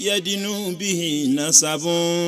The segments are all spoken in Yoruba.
يدنو به نسب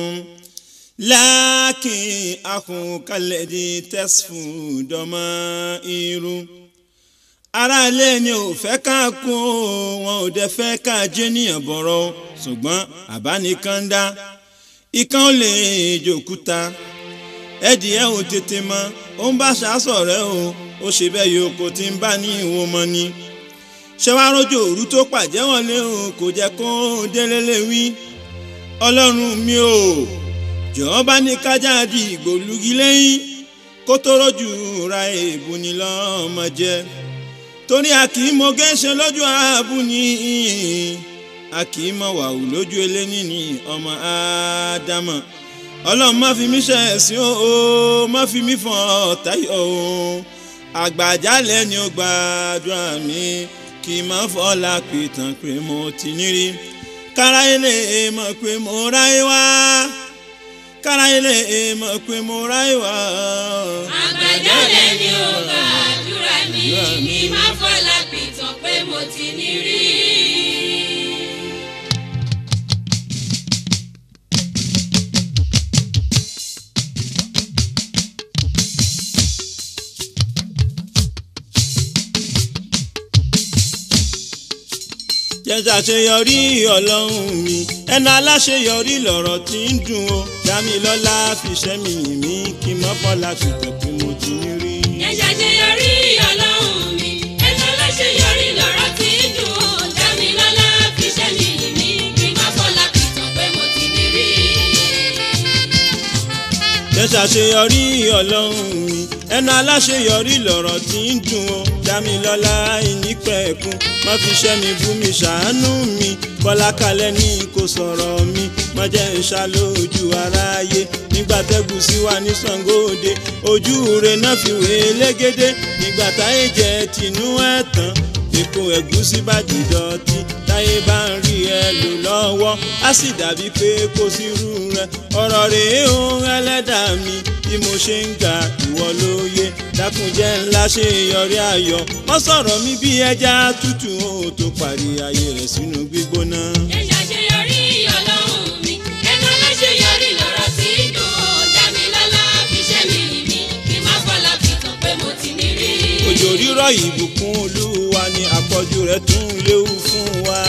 لكن أخوك الذي تصفو ضمائر aráalé ni ò fẹ́ ká kú wọn ò dẹ̀ fẹ́ ká jẹ́nìyàn bọ̀rọ̀ ṣùgbọ́n àbánikàndá ikán ò lè jòkúta ẹ̀dìyẹ ò tètè mọ ó ń bá ṣàṣọ̀rẹ́ o ó ṣe bẹ́ẹ̀ yóò kó tí ń bá ní ìwọ̀n mọ́ ni ṣẹ́wárọ́jò òru tó pàjẹ́ wọlé o kò jẹ́ kó délé lè wí ọlọ́run mi ò jọ̀ọ́ bá ní kájà di ìgbòlugi lẹ́yìn kó tó rọ́jù ra èèbù ni lọ́mọ jẹ́ torí a kì í mọ gẹ́ṣẹ́ lójú ààbù ni a kì í mọ wàhù lójú eléni ni ọmọ ádámọ̀ ọlọ́run má fi mí ṣe ẹ̀sìn o má fi mí fọ́n ọ̀táyọ̀ o àgbàjálẹ̀ ni ó gbàdúrà mi kì í má fọ́lá pìtàn pé mo ti nírí káráyé lè mọ̀ pé mo ráyé wá káráyé lè mọ̀ pé mo ráyé wá. àgbàjálẹ̀ ni ó gbàdúrà mi kì í má fọ́lá pìtàn pé mo ti ní rí. jẹ́sà ṣeyọrí ọlọ́run mi ẹnu aláṣeyọrí lọ̀rọ̀ tí ń dùn ó dámilọ́lá fiṣẹ́ mi mí kí mọ́kànlá fi tẹ̀ pé mo ti ń rí. ẹ ṣàṣeyọrí ọlọ́run mi ẹnu aláṣeyọrí lọ́rọ̀ tí ń dùn ó dámilọ́lá fiṣẹ́ mi mí kí má fọ́lá pìtàn pé mo ti ní rí. jẹ́sà ṣeyọrí ọlọ́run mi ẹnu aláṣeyọrí lọ̀rọ̀ tí ń dùn ó dámilọ́lá ìnípẹ̀kun má fi ṣẹ́ mi bú mi ṣàánú mi bọ́lá kalẹ̀ ní kò sọ̀rọ̀ mi má jẹ́ ń ṣàlójú aráyé nígbà tẹ́gùn sí wa ní Ṣàngóòde ojú rẹ̀ náà fi wé légédé nígbà táyé jẹ́ tinú ẹ̀ tán èkó ẹ̀gúsí bá dìdọ̀tí táyé bá ń rí ẹ lò lọ́wọ́ á sì dàbí pé kò sí irú rẹ ọ̀rọ̀ rèé ohun ẹlẹ́dàá mi bí mo ṣe ń ga ìwọ lóye dákunjẹ́ ńlá ṣe yọrí ayọ̀ mọ́ sọ̀rọ̀ mi bí ẹja tútù ó tó parí ayé rẹ̀ sínú gbígbóná. ẹ ṣàṣeyọrí ọlọ́run mi ẹnu aláṣeyọrí lọ́rọ̀ tí ń dùn ó dámilọ́lá fiṣẹ́ mi mí kí má fọ́lá pìtàn pé mo ti ní rí. òjò rírọ̀ ìbùkún olúwa ni àpọ̀jù rẹ̀ tún léwu fún wa.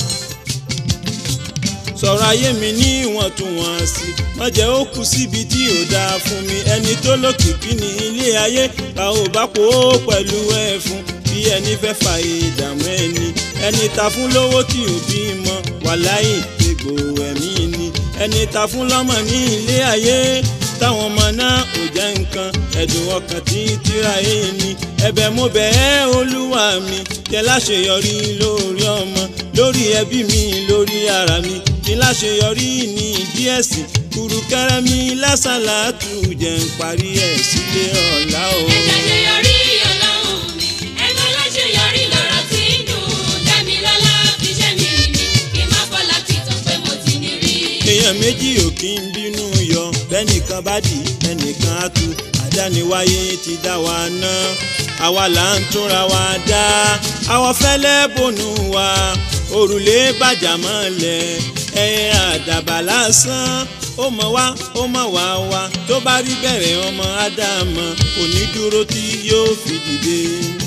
sọ̀rọ̀ ayé mi ní ìwọ̀ntúnwọ̀nsì má jẹ́ ó kù síbi tí ò dáa fún mi ẹni tó lókìkí ní ilé ayé bá ò bá kó pẹ̀lú ẹ̀ fún bí ẹni fẹ́ fa ìdààmú ẹni ẹni ta fún lówó tí ò bímọ wàláì egbò ẹ̀mí ni ẹni ta fún lọ́mọ ní ilé ayé táwọn ọmọ náà ò jẹ́ nǹkan ẹ̀dùn ọkàn tí tíra ẹni ẹ̀bẹ̀ mo bẹ̀ ẹ́ olúwa mi jẹ́ láṣeyọrí lórí ọmọ lórí ẹbí mi lórí ara mi kí láṣeyọrí ní ìdí ẹ̀sìn kùrùkẹ́rẹ́ mi lásàlátù jẹ́ ń parí ẹ̀ sílé ọ̀la o. ẹ ṣàṣeyọrí ọlọ́run mi ẹnu aláṣeyọrí lọ́rọ̀ tí ń dùn dámilọ́lá fiṣẹ́ mi mí kí má fọ́lá pìtàn pé mo ti ní rí. èèyàn méjì ò kí ń bínú yọ bẹ́nìkan bá dì ẹnìkan á tu àdániwáyé ti dá wa ná àwa là ń túnra wa dá àwọn fẹ́lẹ́ bònú wa òrùlé bàjá mọ́lẹ̀ ẹyẹ àdàbà lásán ó mọ̀ wá ó mọ̀ wá wá tó bá rí bẹ̀rẹ̀ ọmọ ádámọ̀ kò ní dúró tí yóò fi dìde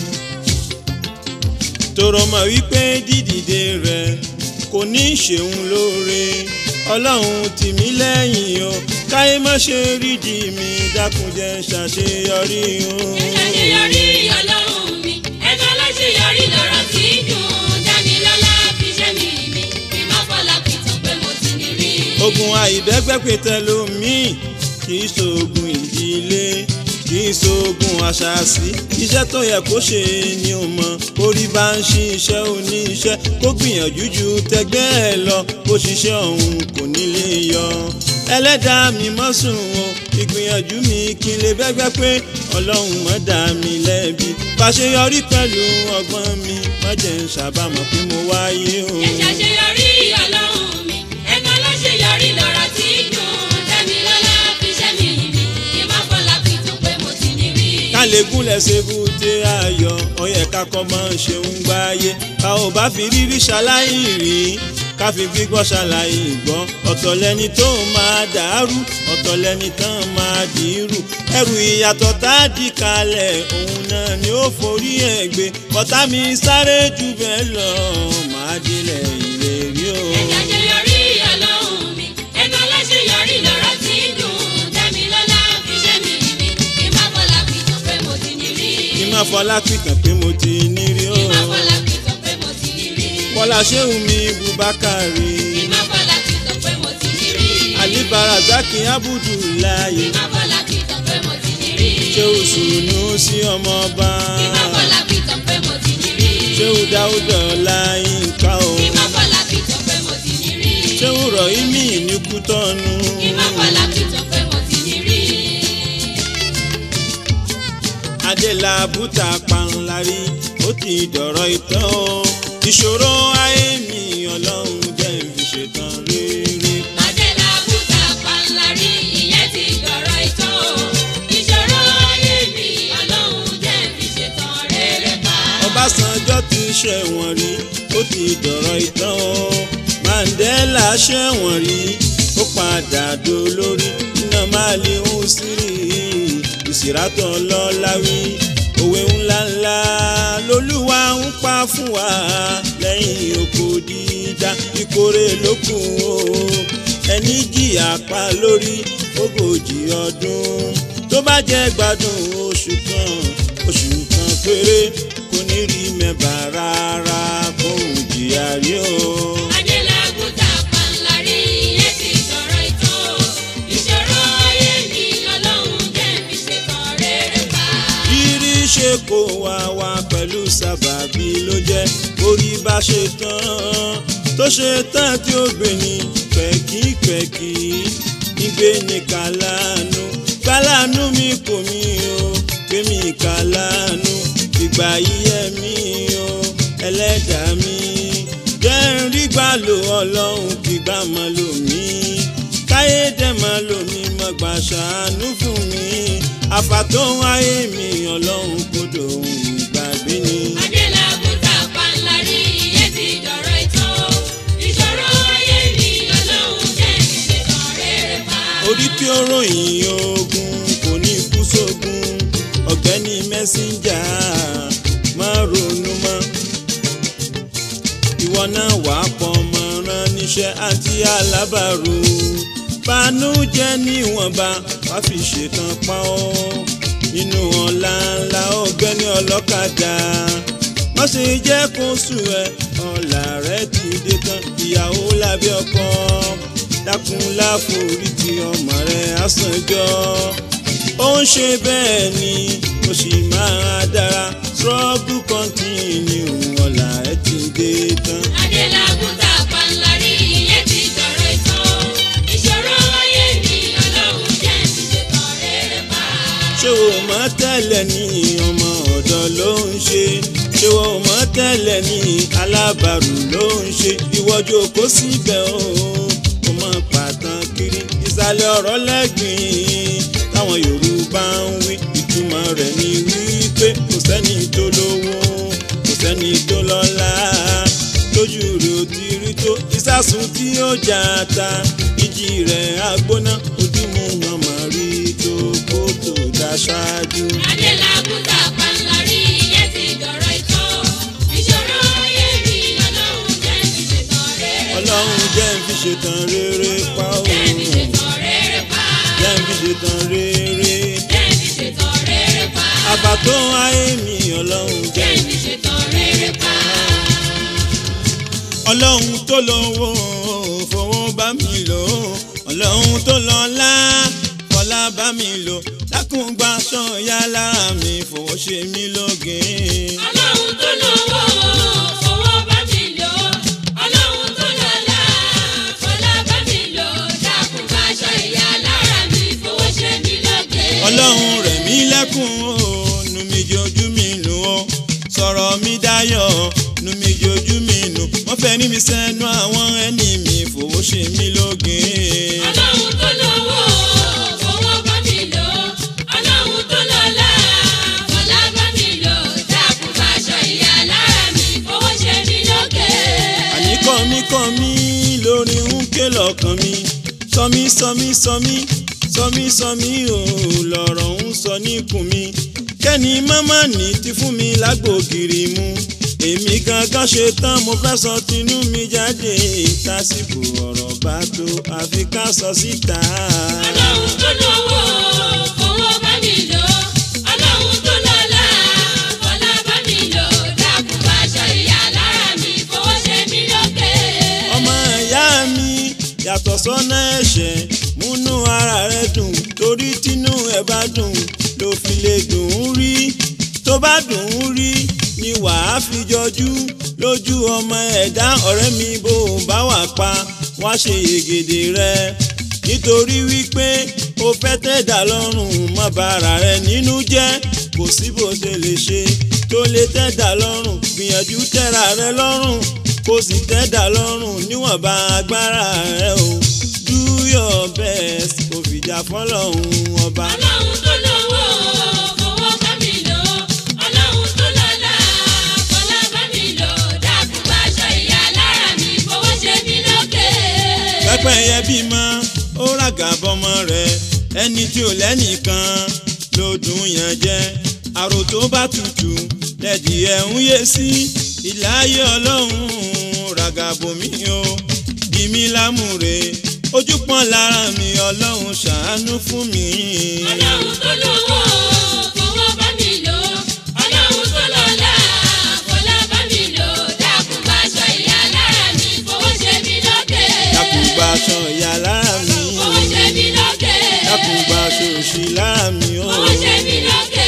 tòrò mọ̀ wípé dídìde rẹ̀ kò ní ṣeun lóore ọlọ́run tì mí lẹ́yìn o káyé má ṣe rídìí mi dákun jẹ́ ṣàṣeyọrí o. ẹ ṣàṣeyọrí ọlọ́run mi ẹnu aláṣeyọrí lọ́rọ̀ tí ń dùn dámilọ́lá fiṣẹ́ mi mí kí má fọ́lá pìtàn pé mo ti ní rí. ogun àìbẹ́gbẹ́pẹ̀tẹ̀ lomi kì í ṣoògùn ìdílé kì í ṣoògùn àṣàṣì iṣẹ́ tó yẹ kó ṣe ni ó mọ̀ orí bá ń ṣe iṣẹ́ oníṣẹ́ kó gbìyànjú ju tẹgbẹ́ ẹ lọ bó ṣiṣẹ́ ọ̀hún kò ní lè yọ ẹlẹ́dàá mi mọ́ sùn o ìgbìyànjú mi kí n lè bẹ́gbẹ́ pé ọlọ́run mọ́ dá mi lẹ́bi fàṣeyọrí pẹ̀lú ọgbọ́n mi má jẹ́ ń ṣàbámọ̀ pé mo wáyé o. ẹ ṣàṣeyọrí ọlọ́run mi ẹnu aláṣeyọrí lọ́rọ̀ tí ń dùn dámilọ́lá fiṣẹ́ mi mí kí má fọ́lá pìtàn pé mo ti ní rí. kálẹ̀kùn lẹ́sẹ̀ bùtẹ́ ayọ̀ ọyẹ kakọ́ máa ń ṣe ń gbáyé ká ò bá fi rírí ṣaláì rí káfi gbígbọ́ ṣàlàyé gbọ́ ọ̀tọ̀ lẹni tó máa dàrú ọ̀tọ̀ lẹni tán máa dìírù ẹrù ìyàtọ̀ tá a dì kalẹ̀ òun náà ni ó forí ẹ̀ gbé bọ́tà mi sáré jù bẹ́ẹ̀ lọ máa délẹ̀ ìlérí o. ẹ̀jẹ̀ àṣeyọrí ọlọ́run mi ẹnu aláṣeyọrí lọ́rọ̀ tí ń dùn dámilọ́lá fi ṣẹ́ mi mi kí n má fọlá pìtàn pé mo ti ní rí. kí má fọlá pìtàn pé mo ti ní rí o. kí n má fọlá pìtàn pé mo ti ní rí. Bọ́lá Ṣéhùn mi Bùbákàrí. kí n má fọlá pìtàn pé mo ti ní rí. Ali Barazaki Abudulayi. kí n má fọlá pìtàn pé mo ti ní rí. Ṣéhù Sùnú sí ọmọọba. kí n má fọlá pìtàn pé mo ti ní rí. Ṣéhù Dáúdọ̀ Láyínká o. kí n má fọlá pìtàn pé mo ti ní rí. Ṣéhù Rọ̀hímì ní Kútọ́nù. kí n má fọlá pìtàn pé mo ti ní rí. Adélabúta Panlárí ó ti dọ̀rọ̀ ìtàn o. Ìṣòro ayé mi Ọlọ́run jẹ́ n fi ṣetán rere. Adela Bùtà Panlárí ìyẹn ti dọ̀rọ̀ ìtàn o. Ìṣòro ayé mi Ọlọ́run jẹ́ fi ṣetán rere pa. Ọbásanjọ́ ti ṣẹ̀wọ̀n rí ó ti dọ̀rọ̀ ìtàn o Mandela ṣẹ̀wọ̀n rí ó padà dolórí iná máa lè ń sírì ìsìrátọ̀ lọ́láwí òwe ńláńlá lolúwa ń pa fún wa lẹ́yìn oko dídá ìkórè lókun o ẹni jìyà pa lórí ogójì ọdún tó bá jẹ́ gbádùn oṣù kan oṣù kan péré kò ní rí mẹ́bà rárá kó ń jìyà rí o. Adela Bùtà Panlárí ìyẹn ti dọ̀rọ̀ ìtàn o. Ìṣòro ayé mi Ọlọ́run jẹ́ fi ṣetán rere pa. rírí ṣe kó wá wá pẹ̀lú sábàbí ló jẹ́ orí bá ṣe tán tó ṣe tán tí ó gbé ní pẹ̀kípẹ̀kí nígbé ní kàlánú kàlánú mi kò mí o gbé mi kàlánú ìgbà yíyẹ mi o ẹlẹ́dàá mi jẹ́ ń rí gbà lò ọlọ́run kìgbà mọ́ lò mí káyé dẹ̀ mọ́ lò mí mọ́ gbà ṣàánú fún mi àfàtòhún ayé mi ọlọ́run kò dòun ìgbàgbé ni. Adela Bùtà Panlárí ìyẹn ti dọ̀rọ̀ ìtàn o. Ìṣòro ayé mi Ọlọ́run jẹ́ fi ṣetán rere pa. orí tí ó ròyìn ogun kò ní kú sógun ọ̀gbẹ́ni mẹ́síńjà máa ronú mọ́ ìwọ náà wà á pọ̀ ọmọ rán níṣẹ́ àti alábàárò bànújẹ́ níwọ̀nba wá fi ṣetán pa ọ́ nínú ọ̀la ńlá ọ̀gbẹ́ni ọlọ́kadà má ṣe jẹ́ kó sùn ẹ́ ọ̀la rẹ̀ ti dé tán ìyàwó lábẹ́ ọkọ dákun láforítì ọmọ rẹ̀ àsànjọ́ ó ń ṣe bẹ́ẹ̀ ni mo sì máa dára struggle continue ọ̀la ẹ̀ ti dé tán. Adela Bùtà Panlárí ìyẹn ti dọ̀rọ̀ ìtàn o. Ìṣòro ayé mi Ọlọ́run jẹ́ fi ṣetán rere pa. ṣé o mọ̀ tẹ́lẹ̀ ní ọmọ ọ̀dọ́ ló ń ṣe ṣé o mọ̀ tẹ́lẹ̀ ní alábàárù ló ń ṣe ìwọ́jú kó síbẹ̀ o kò mọ̀ pàtàn kiri ìsàlẹ̀ ọ̀rọ̀ lẹ́gbìn táwọn Yorùbá ń wí ìtumọ̀ rẹ̀ ni wípé kò sẹ́ni tó lówó kò sẹ́ni tó lọ́lá lójú rẹ̀ ò ti rí tó ìsásùn tí ó jà ta ìjì rẹ̀ agbóná ojúmọ́ wọn máa rí tó kó tó dá ṣáájú. Adela Bùtà Panlárí ìyẹn ti dọ̀rọ̀ ìtàn o. Ìṣòro ayé mi Ọlọ́run jẹ́ fi ṣetán rere pa. ọlọ́run jẹ́ ń fi ṣetán rere pa ó Jẹ́ fi ṣetán rere pa. jẹ́ ń fi ṣetán rere Jẹ́ fi ṣetán rere pa. àbàtò ayé mi ọlọ́run jẹ́ Jẹ́ fi ṣetán rere pa. ọlọ́run tó lówó fowó bá mi lò ọlọ́run tó lọ́lá fọlá bá mi lò dákun gba sọ̀yà lára mi fowó ṣe mí lóge. Ọlọ́run tó lówó fowó bá mi lò. Ọlọ́run tó lọ́lá fọlá bá mi lò. Dákun bá aṣọ ìyá lára mi fowó ṣe mí lóge. ọlọ́run rẹ̀ mí lẹ́kùn ó nu mi jojú mi nù ó sọ̀rọ̀ mi dayọ̀ nu mi jojú mi nù wọ́n fẹ́ ní mi sẹ́nu àwọn ẹni mi fowó ṣe mí lóge. Ọlọ́run tó lówó fowó bá mi lò. Ọlọ́run tó lọ́lá fọlá bá mi lò. Dákun bá aṣọ ìyá lára lórí ń ké lọ́kàn mi sọmí sọmí sọmí sọmí sọmí ò lọ̀rọ̀ ń sọ níkùn mi kẹ́ni mọ́mọ́ ní ti fún mi lágbògiri mu èmi gangan ṣe tán mo fẹ́ sọ tinú mi jáde tásìkò ọ̀rọ̀ bá tó àfi ká sọ síta. ọlọ́run tó lówó fowó bá mi lò ọlọ́run tó lọ́lá fọlá bá mi lò dákun bá aṣọ ìyá lára mi fowó ṣe mí lókè. ọmọ ìyá mi yàtọ̀ sọ́nà ẹ̀ṣẹ̀ múnú ara rẹ dùn torí tínú ẹ bá dùn ló fi lè dùn ún rí tó bá dùn ún rí ni wàá fi jọjú lójú ọmọ ẹ̀dá ọ̀rẹ́ mi bó o bá wà pa wá ṣe yègèdè rẹ nítorí wípé o fẹ́ tẹ̀dá lọ́rùn má bàrà rẹ nínú jẹ́ kò sí bó ṣe lè ṣe tó lè tẹ̀dá lọ́rùn gbìyànjú tẹ̀ra rẹ lọ́rùn kó sì tẹ́dà lọ́rùn níwọ̀nba agbára rẹ o do your best kò fìjà fọlọ́hún ọba. ọlọ́run tó lówó fowó bá mi lò ọlọ́run tó lọ́lá fọlá bá mi lò dákun bá aṣọ ìyá lára mi fowó ṣe mí lókè. pẹ́pẹ́yẹ bímọ ó ràgà bọ́mọ rẹ̀ ẹni tí ò lẹ́nìkan ló dùn yàn jẹ́ àrò tó bá tutù lẹ́dí ẹ̀ ń yé sí ìláyé ọlọ́run ràgà bòmí o bí mi lámùrè ojú pọ́n lára mi ọlọ́run ṣàánú fún mi. ọlọ́run tó lówó fowó bá mi lò ọlọ́run tó lọ́lá fọlá bá mi lò dákun bá aṣọ ìyá lára mi fowó ṣe mí lókè. dákùngbà aṣọ ìyá lára mi fowó ṣe mí lókè. dákùngbà aṣọ òṣì lára mi o. fowó ṣe mí lókè.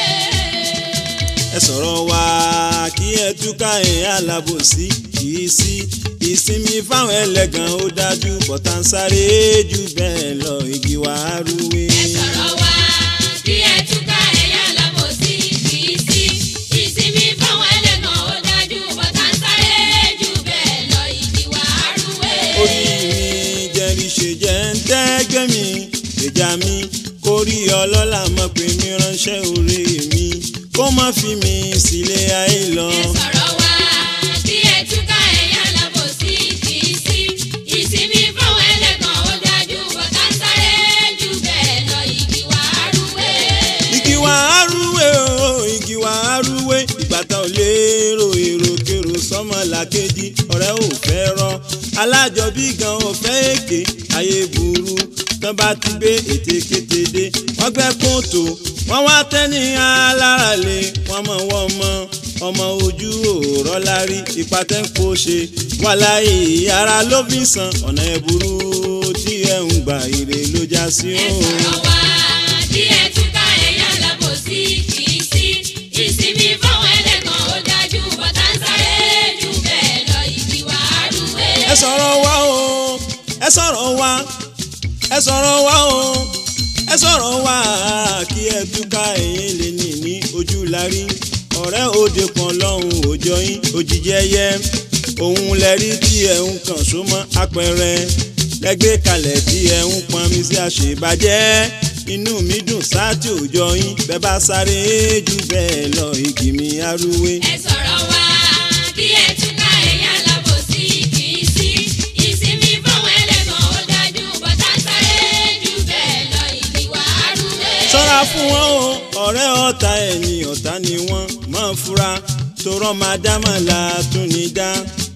ẹ sọ̀rọ̀ wá kí ẹ túká ẹ̀ alábòsí kìí sí ìsinmi fáwọn ẹlẹ́gàn ó dájú bọ̀tà ń sáré jù bẹ́ẹ̀ lọ igi wà á rúwé. ẹ sọ̀rọ̀ wá kí ẹ túká ẹ̀yà lábòsí kì í sí ìsinmi fáwọn ẹlẹ́gàn ó dájú bọ́tà ń sáré jù bẹ́ẹ̀ lọ ìdí wà á rúwé. orí mi jẹ́rìí ṣe jẹ́ ń tẹ́gbẹ́ mi ìjà mi kó rí ọlọ́lá mọ̀ pé mi ránṣẹ́ orí mi kó má fi mi sílé ayé lọ. ẹ sọ̀rọ̀ wá kí ẹ túká ẹ̀yà lábòsí kì í sí ìsinmi fáwọn ẹlẹ́gàn ó dájú bọ́tà ń sáré jù bẹ́ẹ̀ lọ ìdí wà á rúwé. igi wà á rúwé o igi wà á rúwé ìgbàtà ò lérò èrò kèrò sọmọ làkejì ọ̀rẹ́ ò fẹ́ rọ alájọbí gan ò fẹ́ èké ayé burú tán bá ti gbé ète kété dé wọ́n gbẹ́ kóòtò wọ́n wá tẹ́ni alára lé wọ́n mọ̀ wọ́n mọ́ ọmọ ojú òòrọ̀ lárí ipa tẹ́ ń kó ṣe wà láyé ara ló fi san ọ̀nà ẹ̀ burú tí ẹ̀ ń gbà ire ló já sí ẹ o. sọ̀rọ̀ wá kí ẹ túká ẹ̀yà lábòsí kì í sí ìsinmi fáwọn ẹlẹ́gàn ó dájú bọ́tà ń sáré jù bẹ́ẹ̀ lọ ìdí wà á rúwé. ẹ sọ̀rọ̀ wá o ẹ sọ̀rọ̀ wá ẹ sọ̀rọ̀ wá o ẹ sọ̀rọ̀ wá kí ẹ túká ẹ̀yìn lè ní ní ojú lárí ọ̀rẹ́ òde kan lọ́hùn òjọ yín òjijì ẹyẹ òun lẹ́rí tí ẹ̀ ń kàn sómọ́ apẹ̀rẹ̀ lẹ́gbẹ́ kalẹ̀ tí ẹ̀ ń pọn mi sí àṣebàjẹ́ inú mi dùn sáàtì òjọ yín bẹ́ẹ̀ bá sáré jù bẹ́ẹ̀ lọ igi mi arúwé. ẹ sọ̀rọ̀ wá kí ẹ túká ẹ̀yà lábòsí kì í sí ìsinmi fáwọn ẹlẹ́gàn ó dájú bọ́tà ń sáré jù bẹ́ẹ̀ lọ ìdí wà á rúwé. ṣọ́ra fún wọn o ọ̀rẹ́ ọ̀tá ẹ̀yìn ọ̀tá ni wọ́n máa fura torọ́ máa dá máa la tún ní dá.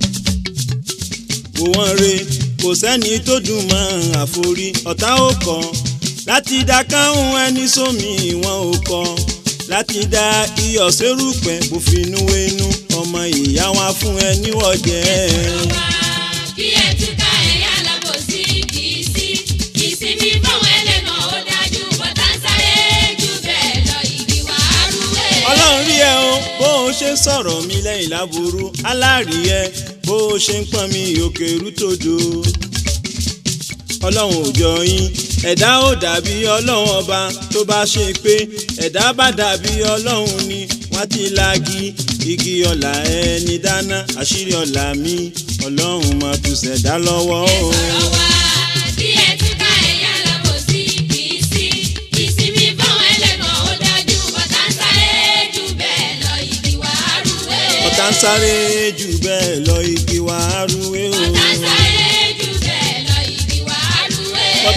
wò wọ́n re kò sẹ́ni tó dùn mọ́ àforí ọ̀tá ò kọ́ láti dá káhùn ẹni sómi wọn ò kọ́ láti dá iyọ̀ sérùpẹ̀ bó finú wénú ọmọ ìyá wa fún ẹ níwọ̀jẹ́. kí ẹ túká ẹ̀yà lábòsí kì í sí ìsinmi fáwọn ẹlẹ́gàn ó dájú bọ́tà ń sáré jù bẹ́ẹ̀ lọ ìdí wà á rúwé. ọlọ́run rí ẹ o bó o ṣe ń sọ̀rọ̀ mi lẹ́yìn láburú aláàrí ẹ bó o ṣe ń pọ́n mi òkè rútòdò ọlọ́run ò jọ yín ẹ̀dá ò dàbí ọlọ́run ọba tó bá ṣe pé ẹ̀dá bá dàbí ọlọ́run ni wọ́n ti lagi igi ọ̀la ẹni dáná àṣírí ọ̀la mi ọlọ́run máa tún ṣẹ̀dá lọ́wọ́ o. sọ̀rọ̀ wá kí ẹ túká ẹ̀yà lábòsí kì í sí ìsinmi fáwọn ẹlẹ́gàn ó dájú bọ́tà ń sáré jù bẹ́ẹ̀ lọ ìdí wà á rúwé. ọ̀tá ń sáré jù bẹ́ẹ̀ lọ igi wa rúwé o. bọ́tà ń sáré jù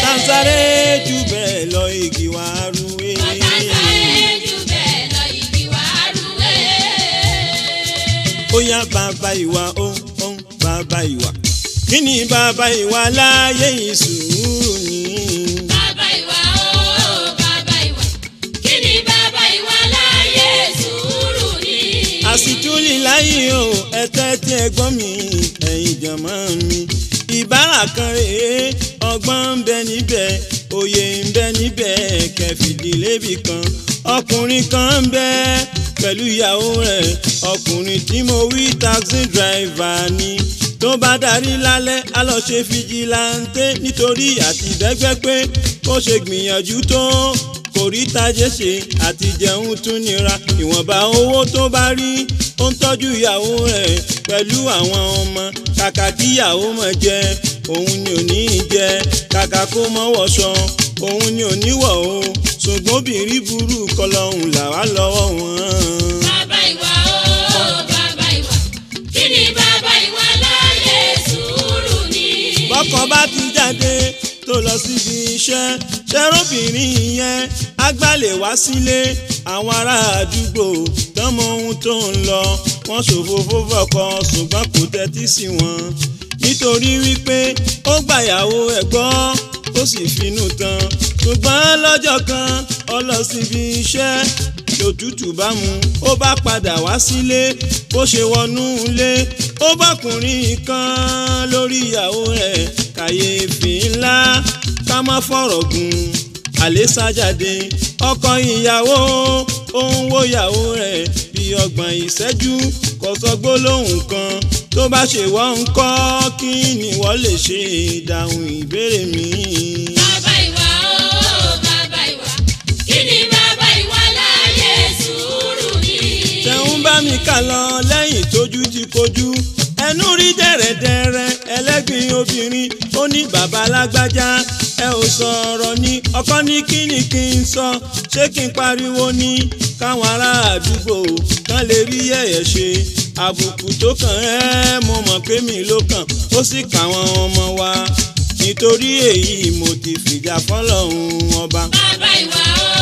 ọ̀tá ń sáré jù bẹ́ẹ̀ lọ igi wá rúwé. ọ̀tá ń sáré jù bẹ́ẹ̀ lọ igi wá rúwé. ó yá bàbá ìwà ó ó bàbá ìwà kí ni bàbá ìwà láyé yìí sùúrù ni. bàbá ìwà o bàbá ìwà kí ni bàbá ìwà láyé sùúrù ni. àsìtúlì láyé o ẹ̀tẹ́ tí ẹ gbọ́ mi ẹ̀yin jọ̀mọ́ mi ìbára kan rèé ọgbọ́n ń bẹ níbẹ̀ òye ń bẹ níbẹ̀ kẹfìdílé bì kan ọkùnrin kan ń bẹ pẹ̀lú ìyàwó rẹ̀ ọkùnrin tí mo wí taxi driver ni tó bá darí lálẹ́ á lọ ṣe fìjìláńtẹ́ nítorí àti bẹ́gbẹ́ pé kó ṣe gbìyànjú tó kò rí tajé ṣe àti jẹun tún nira ìwọ̀nba owó tó bá rí ó ń tọ́jú ìyàwó rẹ̀ pẹ̀lú àwọn ọmọ kàkà kíyàwó mọ̀ jẹ òun ni ò ní í jẹ kàkà kó mọ́ wọṣọ òun ni ò ní wọ̀ o ṣùgbọ́n obìnrin burú kọlọ́hún làwa lọ́wọ́ wọn. bàbá ìwà o bàbá ìwà kí ni bàbá ìwà láyé sùúrù ni. bọ́kọ bá ti jáde tó lọ síbi iṣẹ́ ṣẹ́rọ́bìnrin yẹn agbálẹ̀ wá sílé àwọn ará àdúgbò tọ́mọ ohun tó ń lọ wọ́n ṣòfófó fọ́kọ ṣùgbọ́n kò tẹ́tí sí wọn nítorí wípé ó gbàyàwó ẹ̀ gbọ́ ó sì finú tán ṣùgbọ́n lọ́jọ́ kan ó lọ síbi iṣẹ́ lòtútù bá mu ó bá padà wá sílé bó ṣe wọnú ilé ó bọ́kùnrin kan lórí ìyàwó rẹ̀ kàyéfì ńlá ká má fọ̀rọ̀ gùn àlè sájáde ọkọ ìyàwó ó ń wo ìyàwó rẹ̀ bí ọgbọ̀n ìṣẹ́jú kò sọ gbólóhùn kan tó bá ṣe wọ́n ń kọ́ kí ni wọ́n lè ṣe ìdáhùn ìbéèrè mi. bàbá ìwà o bàbá ìwà kí ni bàbá ìwà láyé sùúrù ni. tẹ̀hún bá mi kà lọ lẹ́yìn tójú ti kojú ẹnu rí dẹ̀rẹ̀dẹ̀rẹ̀ ẹlẹ́gbin obìnrin ó ní bàbá lágbájá ẹ ò sọ̀rọ̀ ní ọkọ ní kí ni kí n sọ ṣé kí n pariwo ní káwọn ará àdúgbò kan lè rí yẹ̀yẹ̀ ṣe àbùkù tó kàn ẹ́ mo mọ̀ pé mi ló kàn ó sì káwọn ọmọ wa nítorí èyí mo ti fìjà fọlọ́run ọba. bàbá ìwà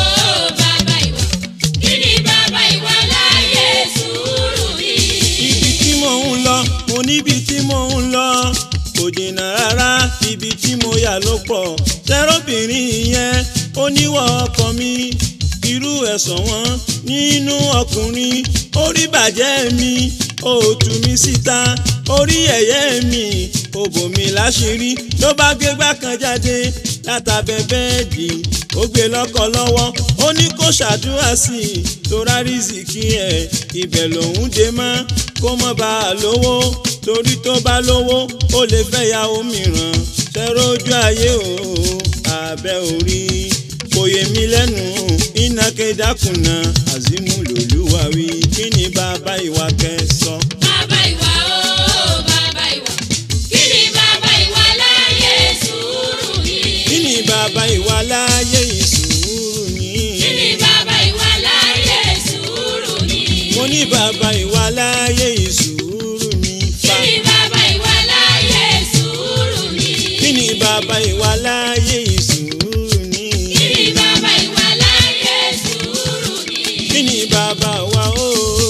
o bàbá ìwà kí ni bàbá ìwà láyé sùúrù ni. ibi tí mò ń lọ mo níbi tí mò ń lọ kò jìnnà rárá ibi tí mo yà ló pọ̀ tẹ́rọ̀bìnrin yẹn ó níwọ̀ ọkọ mi irú ẹ̀sán wọn nínú ọkùnrin orí bàjẹ́ mi ó tú mi síta orí ẹ̀yẹ́ mi ó bò mí láṣìírí ló bá gbégbá kan jáde látàbẹ̀ bẹ́ẹ̀dì ó gbé lọ́kọ lọ́wọ́ ó ní kó ṣàdúrà sí i tó rárí zìkì ẹ̀ ibẹ̀ lòún dé mọ́ kó mọ́ bá a lówó torí tó bá lówó ó lè fẹ́ yàwó mìíràn ṣẹ́rọ ojú ayé o abẹ́ orí kò yé mi lẹ́nu iná kédàkùnà azimu lòlúwa wí kí ni bàbá ìwà kẹsàn. bàbá ìwà o bàbá ìwà kí ni bàbá ìwà láyé sùúrù ni. kí ni bàbá ìwà láyé ìsùúrù ni. kí ni bàbá ìwà láyé sùúrù ni. mo ní bàbá ìwà láyé ìsùúrù ni. kí ni bàbá ìwà láyé sùúrù ni. kí ni bàbá ìwà láyé ìsùúrù ni. kí ni bàbá ìwà láyé sùúrù ni. kí ni bàbá wa ó.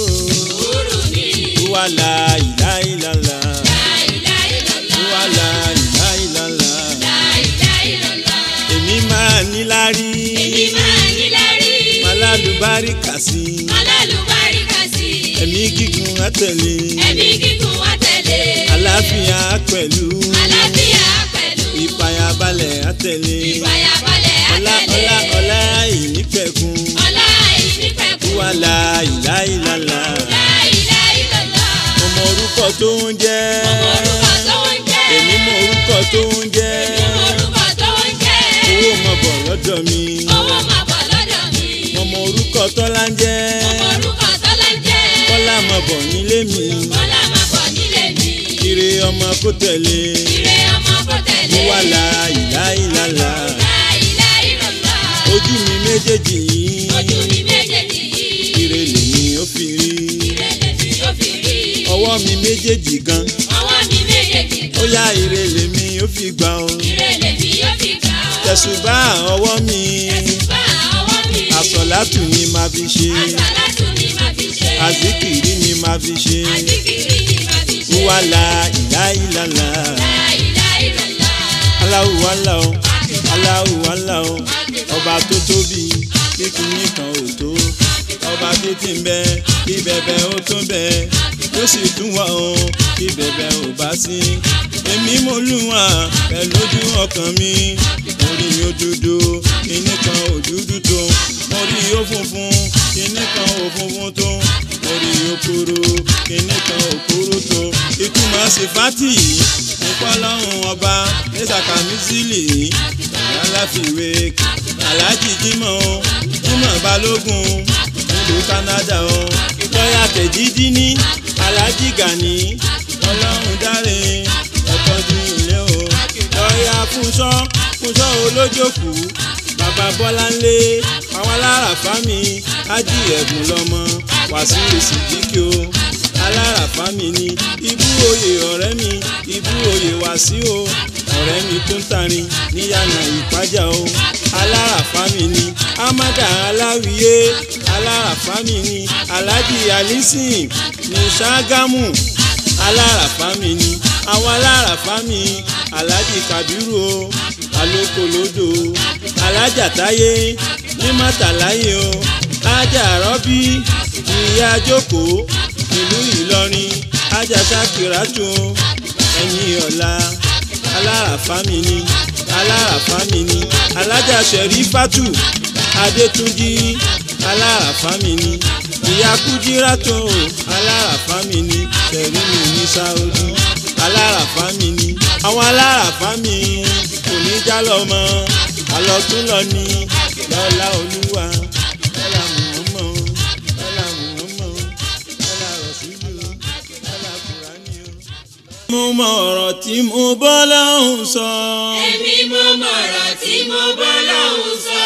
sùúrù ni. wà láìláìlàlà. láìláìlọ́lá. wà láìláìlàlá. láìláìlọ́lá. èmi máa níláárí. èmi máa ní lárí. màlálùbáríkà sí. alálùbáríkà sí. ẹ̀mí gígùn àtẹ̀lé. ẹ̀mí gígùn wá tẹ̀lé. àlàáfíà pẹ̀lú. àlàáfíà pẹ̀lú. ìpayàbalẹ̀ àtẹ̀lé. ìfàyàbalẹ̀ ọlá àtẹ̀lé. ọlá ọlá ìnípẹ̀kun. ọlá ìnípẹ̀kun. wà láìláìlàlà. láìláìlọ́lá. ọmọ orúkọ tó ń jẹ́. ọmọ orúkọ tó ń jẹ́. èmi mọ orúkọ tó ń jẹ́. ọmọ orúkọ tó ń jẹ́. owó mọ bọ̀ lọ́dọ̀ mi. owó máa bọ̀ lọ́dọ̀ mi. ọmọ orúkọ tọ́lá ń jẹ́. ọmọ orúkọ tọ́lá ń jẹ́. kọ́lá mọ bọ̀ nílé mi. kọ́lá máa bọ̀ nílé mi. ire ọmọ kó tẹ̀lé. ire ọmọ kò tẹ̀lé. wà láìláìlàlà. láìláìlọ́lá. ojú mi méjèèjì yìí. ojú mi méjèèjì yìí. ire lèmi ó fi rí. ire lèmi ó fi rí. ọwọ́ mi méjèèjì gan. ọwọ́ mi méjèèjì ó gan. yá ire lèmi ó fi gbà ó. ire lèmi ó fi gbà ó. tẹ̀sùbá ọwọ́ mi Tẹ̀sùbá ọwọ́ mi. àsọ̀látù ni màá fi ṣe Àsàlátù ni màá fi ṣe. àzíkìrí ni màá fi ṣe Àzíkìrí ni màá fi ṣe. wàhálà ìláìlàlà La ilaha illallah. aláwùwálà o aláwùwálà o ọba tó tóbi kíkún nìkan ò tó ọba títí ń bẹ kí bẹ̀bẹ̀ ó tó bẹ ó sì tún wà o kí bẹ̀bẹ̀ ò bá sí èmi mo lùwà pẹ̀lú ojú ọkàn mi mo rí i ó dúdú kíní kan ò dúdú tó mo rí i ó funfun kíní kan ò funfun tó mo rí i ó kúrú kíní kan ò kúrú tó ìtumọ̀ sí fátì nípa ọlọ́run ọba ẹ̀sàkà mísílì aláfiwé aláàjì jímọ̀ o jímọ̀ balógun nílùú Canada o lọ́yà tẹ̀jídí ní aláàjì gani ọlọ́run dáre ẹ̀tọ́jú ilé o lọ́yà fúnṣọ́ fúnṣọ́ olójókù bàbá bọ́láńlé àwọn aláràfá mi ájì ẹ̀bùn lọ́mọ wàsíù sídìkì o aláràfá mi ni ibú oyè ọ̀rẹ́ mi ibú oyè wàsíù o ọ̀rẹ́ mi tó ń tarin níyànà ìpájà o aláràfá mi ni amada aláwìyé aláràfá mi ni alhaji alisin ní ṣàgámù aláràfá mi ni àwọn aláràfá mi alhaji kabiru o alókolódò alájà táyé ní mọ́tàláyé o ájà rọ́bí ìyá jókòó ìlú ìlọrin ájà sákìrátù ẹ̀yìn ọ̀la aláràfá mi ni aláràfá mi ni alájà sẹ̀rífátù adétúnjì aláràfá mi ni ìyá kújírátù aláràfá mi ni sẹ̀rí mi ní sáódì aláràfá mi ni àwọn aláràfá mi kò ní já lọ́mọ àlọ́tún lọ ní lọ́lá olúwa lọ́lá mùhọ́mọ́ lọ́lá mùhọ́mọ́ lọ́lá rọ̀ṣúlù lọ́lá kùránì o. mo mọ ọ̀rọ̀ tí mo bọ́ lọ́hùn sọ. Èmi mo mọ̀rọ̀ tí mo bọ́ lọ́hùn sọ.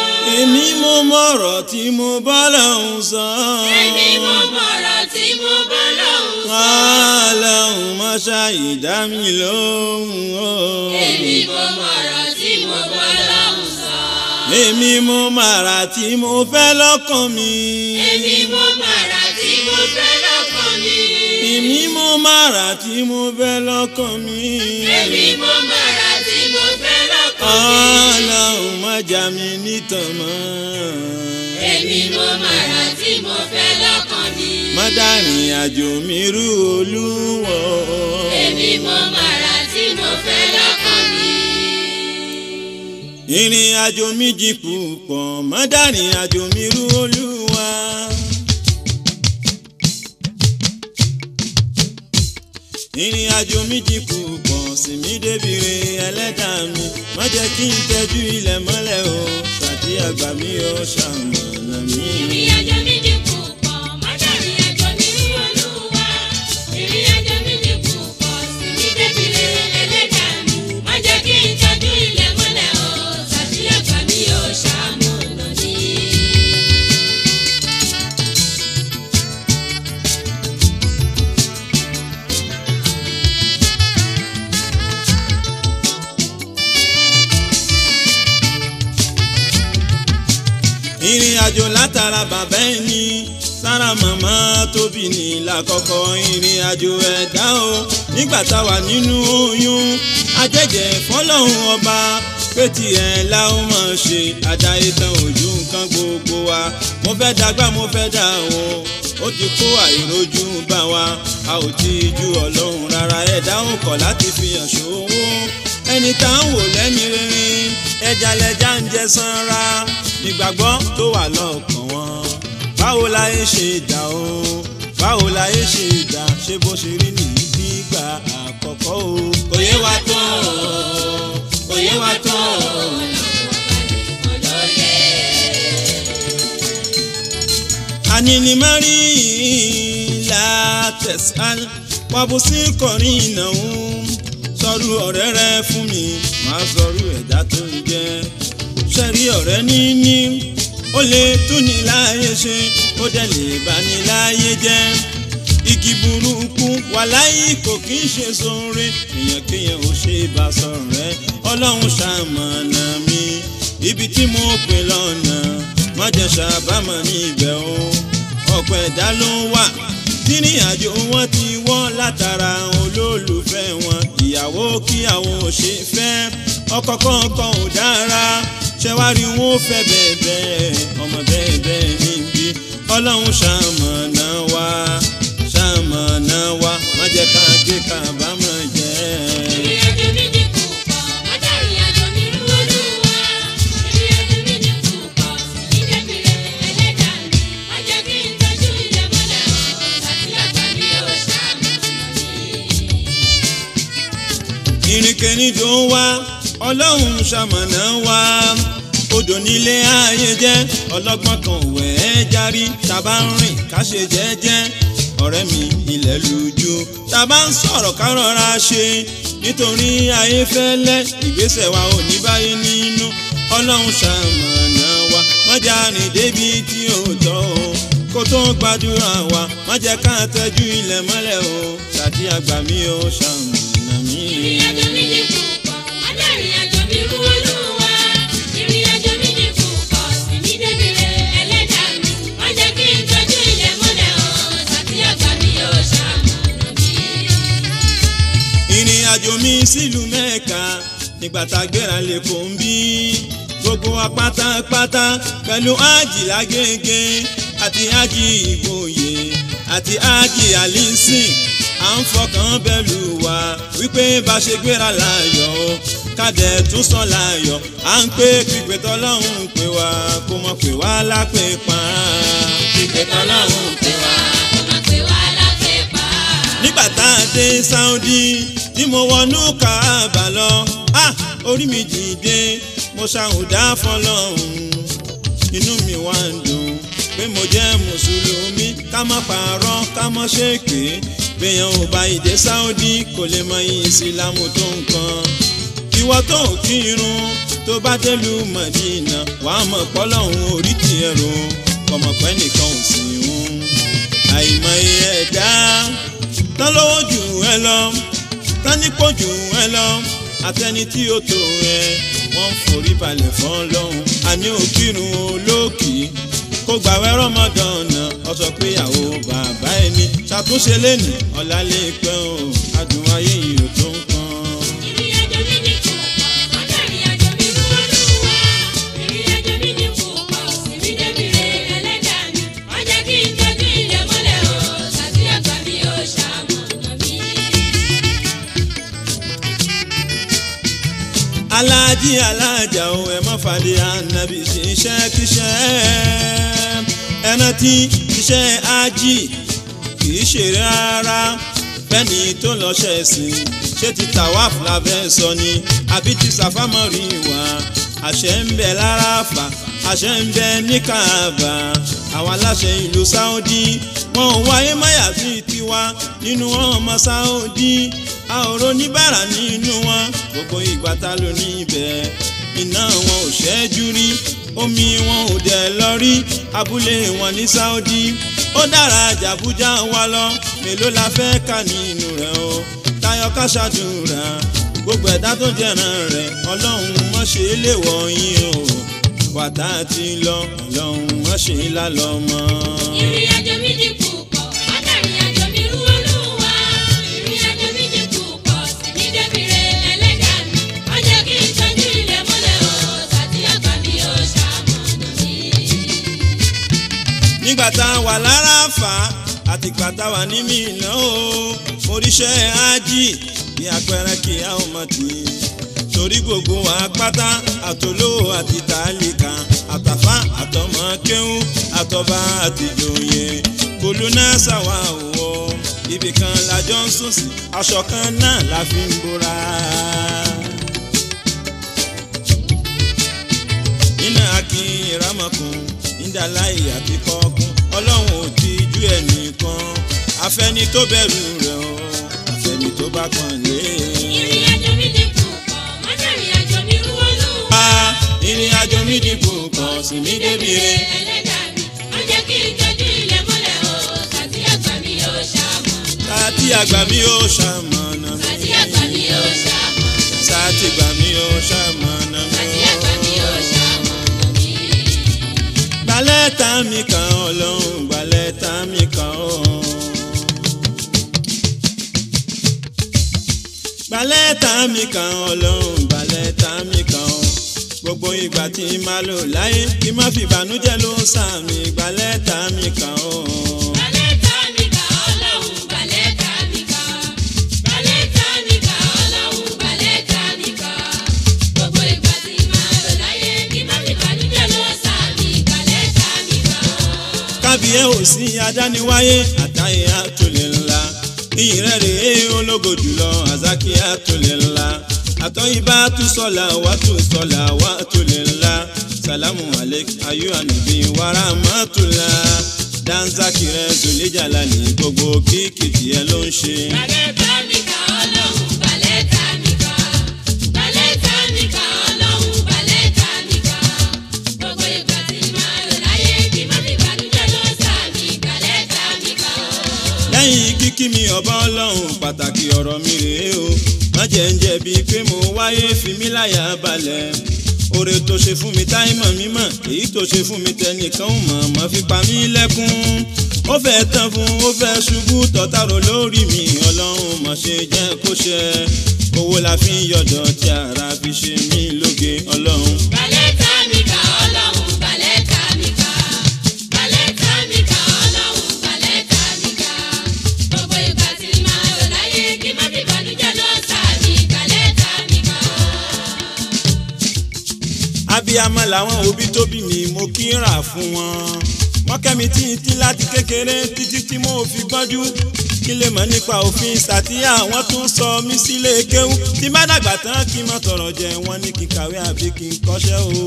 èmi mo mọ ọ̀rọ̀ tí mo bọ́ lọ́hùn sọ. Èmi mo mọ̀rọ̀ tí mo bọ́ lọ́hùn sọ. Ọlọ́run má ṣàì dá mi lóhùn o. Èmi mo mọ̀rọ̀ tí mo bọ́ lọ́hùn sọ. èmi mo màrà tí mo fẹ́ lọ́kàn mi. Èmi mo mọ̀rọ̀ tí mo fẹ́ lọ́kàn mi. èmi mo màrà tí mo fẹ́ lọ́kàn mi. Èmi mo mọ̀rọ̀ tí mo fẹ́ lọ́kàn mi. Ọlọ́run má jà mí nítàn mọ́. Èmi mo mọ̀rọ̀ tí mo fẹ́ lọ́kàn mi. má dárìn àjò mi rú olúwo. Èmi mo mọ̀rọ̀ tí mo fẹ́ lọ́kàn mi. ìrìn àjò mi jì púpọ̀ má dárìn àjò mi rú olúwa. ìrìn àjò mi jì púpọ̀ sí mi débìrè ẹlẹ́dàá mi má jẹ́ kí n tẹ́jú ilẹ̀ mọ́lẹ̀ o ṣàtì àgbà mi ò ṣàmọ̀nà mi. Ìrìn àjò mi jì púpọ̀, má dàrin àjò mi rú Olúwa. Ìrìn àjò mi jì púpọ̀, sì mí débìrè ẹlẹ́dàá mi. Má jẹ́ kí n tọ́jú ilẹ̀ mọ́lẹ̀ o, tàbí àgbà mi ò ṣàmọ̀nà mi. ìrìn àjò látara bàbá ẹni sára màmá tóbi ní lákọ̀ọ́kọ́ ìrìn àjò ẹ̀dá o nígbà tá a wà nínú oyún ajẹ́jẹ́ fọlọ́hún ọba pé tiẹ̀ la ó máa ṣe àdáyé tán ojú nǹkan gbogbo wa mo fẹ́ dàgbà mo fẹ́ dà o ó ti kó àìrójú bá wa a ò ti ju ọlọ́run rárá ẹ̀dá ò kọ̀ láti fi hàn ṣòwò ẹni tá ń wò lẹ́ni rere ẹja lẹja ń jẹ sanra nígbàgbọ́ tó wà lọ́kàn wọn báwo la yé ṣe dà o báwo la yé ṣe dà ṣé bó ṣe rí nìyí nígbà àkọ́kọ́ o kò yé wa tó o kò yé wa tó o. Olóye, anini mari la tẹsán wabusi kọrin ìnáwó sọrú ọ̀rẹ́ rẹ fún mi máa sọrú ẹ̀dá tó ń jẹ́ ṣẹrí ọ̀rẹ́ níní ó lè tún ní láàyè ṣe ó dẹ̀ lè bá ní láàyè jẹ́ igi burúkú wàláyé kò kí ń ṣe sóore èèyàn kéèyàn ò ṣe bá sọ̀rọ̀ rẹ ọlọ́run ṣàmọ̀nà mi. ibi tí mo pè lọ́nà má jẹ́ ṣàbámọ̀ níbẹ̀ o ọ̀pọ̀ ẹ̀dá ló ń wà tírìn àjò wọn ti wọ́ látara olólùfẹ́ wọn ìyàwó kíyàwó ṣe fẹ́ ọkọ kọ̀ọ̀kan ò dára ṣẹwárí wọn ò fẹ́ bẹ́ẹ̀ bẹ́ẹ̀ ọmọ bẹ́ẹ̀ bẹ́ẹ̀ níbi ọlọ́run ṣàmọ̀nà wa ṣàmọ̀nà wa má jẹ́ ká gé kábàámọ̀ jẹ́. ìrìn àjò mi ní kù pọ̀ adarí àjò mi rú olúwa ìrìn àjò mi ní kù pọ̀ sí ní débìrẹ̀ ẹlẹ́dàá mi má jẹ́ kí n tọ́jú ilẹ̀ mọ́lẹ̀ o àti àgbà mi ò ṣàmùnà mi. ìrìnkèrindò ń wá ọlọ́run ṣamọ̀nà wá odò nílé ayé jẹ́ ọlọ́gbọ́n kan wẹ̀ ẹ́ járí tàbá ń rìn ká ṣe jẹ́jẹ́ ọ̀rẹ́ mi ilẹ̀ lójú tàbá ń sọ̀rọ̀ ká rọra ṣe nítorí ayé fẹ́lẹ́ ìgbésẹ̀ wa ò ní báyé nínú ọlọ́run ṣamọ̀nà wá mọ́jà rìn débi tí ò tọ́ o kó tó gbàdúrà wa má jẹ́ ká tẹ́jú ilẹ̀ mọ́lẹ̀ o ṣàtì àgbà mi ò ṣamọ̀nà mi. ìrìn àjò mi ní kù pọ̀ adarí àjò mi rú olúwa ìrìn àjò mi ní kù pọ̀ sí ní débìrẹ̀ ẹlẹ́dàá mi má jẹ́ kí n tọ́jú ilẹ̀ mọ́lẹ̀ o àti àgbà mi ò ṣàmùnà mi. ìrìn àjò mi sílùú mẹ́ka nígbà tá a gbéra lè kó ń bí gbogbo wa pátápátá pẹ̀lú ájì lágége àti ájì ìgboyè àti ájì àlísìn à ń fọkàn bẹ́lú wa wípé bá ṣe gbéra láàyò o kádẹ tún sàn láàyò à ń pé pípẹ́ tọ́lọ́hún pé wá kó mọ̀ pé wá lápè pa pípẹ́ tọ́lọ́hún pé wá. kó má pè wá lápẹ́ pa. nígbà tá a dé Saudi tí mo wọnú Kaaba lọ ah orí mi dìde mo ṣàhùdá fọ́lọ́run inú mi wá ń dùn pé mo jẹ́ mùsùlùmí ká má parọ́ ká má ṣèké bẹ́yàn ò bá ìdè Saudi kò lè mọ ìsìlámù tó nǹkan ìwọ tó ń kírun tó bá délùú Mọ̀dínà wàá mọ̀ pọ́lọ́hún orí tiẹ̀ rò kọ̀mọ̀pẹ́ nìkan ò sí ń àìmọye ẹ̀dá tán lówó jù ẹ lọ tán nípò jù ẹ lọ àtẹni tí ó tó ẹ wọ́n ń forí balẹ̀ fọ́n lọ́hùn àní òkírun olókì kó gbàwé rọmọdọ̀nà ọ̀sọ̀ péyàwó bàbá ẹni ṣàtúnṣe lẹ́nu ọ̀la lè pẹ́ o adùn ayé yìí ò tó nǹkan. ìrìn àjò mi ní kù pọ̀ adarí àjò mi rú olúwa ìrìn àjò mi ní kù pọ̀ sí ní débìrẹ̀ ẹlẹ́dàá mi má jẹ́ kí n tọ́jú ilẹ̀ mọ́lẹ̀ o àti àgbà mi ò ṣàmùnà mi. aláàjì aláàjà o ẹ má fàdé ànábì ṣiṣẹ́ kíṣẹ́ ẹ rántí iṣẹ́ ájì kì í ṣe rárá bẹ́ẹ̀ni tó lọ ṣẹ̀sìn ṣé ti tawaf la fẹ́ sọ ni àbí ti sàfámọ́rì wá àṣẹ ń bẹ lára fà àṣẹ ń bẹ ní Kaaba àwọn aláṣẹ ìlú Saudi wọn ò wáyé máyà sí tiwa nínú wọn ọmọ Saudi a ò roníbàrà nínú wọn gbogbo ìgbà ta ló ní ibẹ̀ iná wọn ò ṣẹ́jú rí omi wọn ò dẹ̀ lọ rí abúlé wọn ní Saudi ó dára jàbújá wa lọ mélòó la fẹ́ kà nínú rẹ̀ o tayọ ká ṣàdúrà gbogbo ẹ̀dá tó jẹ̀ràn rẹ̀ ọlọ́run mọ̀ ṣe é lè wọ̀ yín o wàtá ti lọ ọlọ́run mọ̀ ṣe é lálọ́ mọ́. ìrìn àjò mi ní kù pọ̀ adarí àjò mi rú olúwa ìrìn àjò mi ní kù pọ̀ sí ní débìrẹ̀ ẹlẹ́dàá mi má jẹ́ kí n tọ́jú ilẹ̀ mọ́lẹ̀ o àti àgbà mi ò ṣàmùnà mi. nígbà tá a wà lára fà á àtìgbà tá a wà ní Mínà o oríṣẹ́ ájì bí àpẹẹrẹ kí a ò mọ̀ tì í torí gbogbo wa pátá àtolówó àti tàlíkà àtàfà àtọmọ kéwú àtọba àtìjòyè kòlónà ṣàwà òwò ibì kan lájọ ń sùn sí aṣọ kan náà la fi ń bora. nínú akin ìrámọ̀kùn nídàláì àti kọ́kún ọlọ́run ò ti jú ẹnìkan afẹ́ni tó bẹ̀rù rẹ̀ o afẹ́ni tó bá kàn lé. ìrìn àjò mi ní kù pọ̀ adarí àjò mi rú olúwa. ìrìn àjò mi dìbò kan sí mi débi re. ẹlẹ́dàá mi má jẹ́ kí n tọ́jú ilẹ̀ mọ́lẹ̀ o àti àgbà mi ò ṣàmùnà. Sátì àgbà mi ó ṣamọ̀nà mi. àti àgbà mi ò ṣàmùnà. Sátì àgbà mi ó ṣamọ̀nà mi. àti àgbà mi ò ṣàmùnà. gbalẹ́ta mi kan ọlọ́run gbalẹ́ta mi kan ọ́. gbalẹ́ta mi kan ọlọ́run gbalẹ́ta mi kan ọ́. gbogbo ìgbà tí n máa lò láyé kí n má fi ìbànújẹ́ ló sàmì gbalẹ́ta mi kan ọ́. Balẹ̀ta mi kà ọlọ́run balẹ̀ta mi kà. Balẹ̀ta mi kà ọlọ́run balẹ̀ta mi kà. Gbogbo ìgbà tí màá lò láyé kí má fi bànújẹ́ lọ sàmì balẹ̀ta mi kà. kábíyé ò sí adániwáyé àtàyè àtòlè ńlá iyì rẹ̀ rèé ológo jùlọ àzákì àtòlè ńlá àtọ́yìnbá tún sọ̀là wá tún sọ̀là wá tòlè ńlá sàlámù alek ayé ànàbí wàrà mọ́tòlá danzaki rẹ̀ zòlẹ́jàlá ní gbogbo kíkì tiẹ̀ ló ń ṣe. Balẹ̀ta mi kà ọlọ́run balẹ̀ta mi kà. Balẹ̀ta mi kà ọlọ́run balẹ̀ta mi kà. Gbogbo ìgbà tí màá lò láyé kí má fi bànújẹ́ lọ sàmì balẹ̀ta mi kà. lẹ́yìn kíkí mi ọba ọlọ́run pàtàkì ọ̀rọ̀ mi rèé o má jẹ́ ń jẹ̀bi pé mo wáyé fi mí láyà balẹ̀ oore tó ṣe fún mi táìmọ̀ mímọ̀ èyí tó ṣe fún mi tẹnìkan ò mọ̀ mọ́ fi pa mí lẹ́kún ó fẹ́ tán fún ó fẹ́ ṣubú tọ́tàrò lórí mi ọlọ́run mọ̀ ṣe jẹ́ kó ṣe owó la fi ń yọ̀dọ̀ tí ara fi ṣe mí lóge ọlọ́run. Balẹ̀ta mi kà ọlọ́run balẹ̀ta mi kà. Balẹ̀ta mi kà ọlọ́run balẹ̀ta mi kà. Gbogbo ìgbà tí màá lò láyé kí má fi bànújẹ́ lọ sàmì balẹ̀ta mi kà. abiyamọ làwọn òbí tó bí mi mo kí ń rà fún wọn wọ́n kẹ́mi títí láti kékeré títí tí mo fi gbọ́njú kí lè mọ̀ nípa òfin sàtíyà wọ́n tún sọ mí sílé kéwú tí bá dàgbà tán kí n mọ̀ tọrọ jẹ wọ́n ní kí n kàwé àbí kí n kọ́ṣẹ́ o.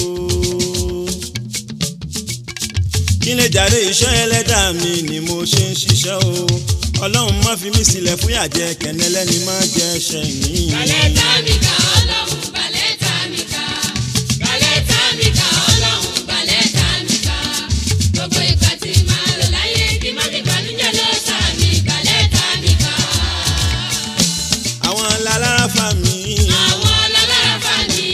kí n lè jàre iṣẹ́ ẹlẹ́dàá mi ni mo ṣe ń ṣiṣẹ́ o ọlọ́run má fi mí sílẹ̀ fún yàjẹ́ kẹ́nẹ́lẹ́ni má jẹ́ ṣẹ̀yìn. Balẹ̀ta mi kà ọlọ́run balẹ̀ta mi kà. Balẹ̀ta mi kà ọlọ́run balẹ̀ta mi kà. Gbogbo ìgbà tí màá lò láyé kí má fi bànújẹ́ lọ sàmì balẹ̀ta mi kà. àwọn lalára fa mi. Àwọn lálára fà mí.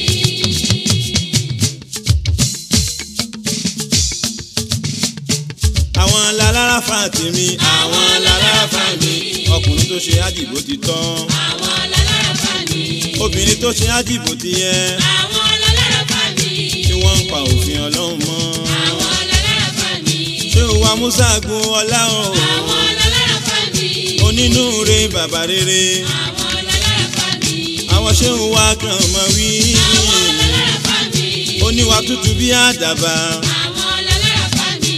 àwọn lalára fa tèmi àwọn lalára fa mi ọkùnrin tó ṣe àdìbò ti tán Àwọn lálára fà mí. obìnrin tó ṣe àdìbò ti yẹ Àwọn lálára fà mí. tí wọ́n ń pa òfin ọlọ́run mọ́ Àwọn lálára fà mí. ṣé o wa musa gun ọlá o Àwọn lálára fà mí. onínúure bàbá rere Àwọn lálára fà mí. àwọn ṣé o wa kàn mọ́ wí Àwọn lálára fà mí. oníwà tútù bí àdàbà Àwọn lálára fà mí.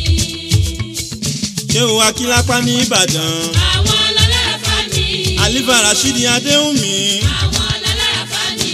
ṣé o wa kílápá ní ìbàdàn Àwọn lálára fà mí. alifa rashidi adéhùnmí Àwọn lálára fà mí.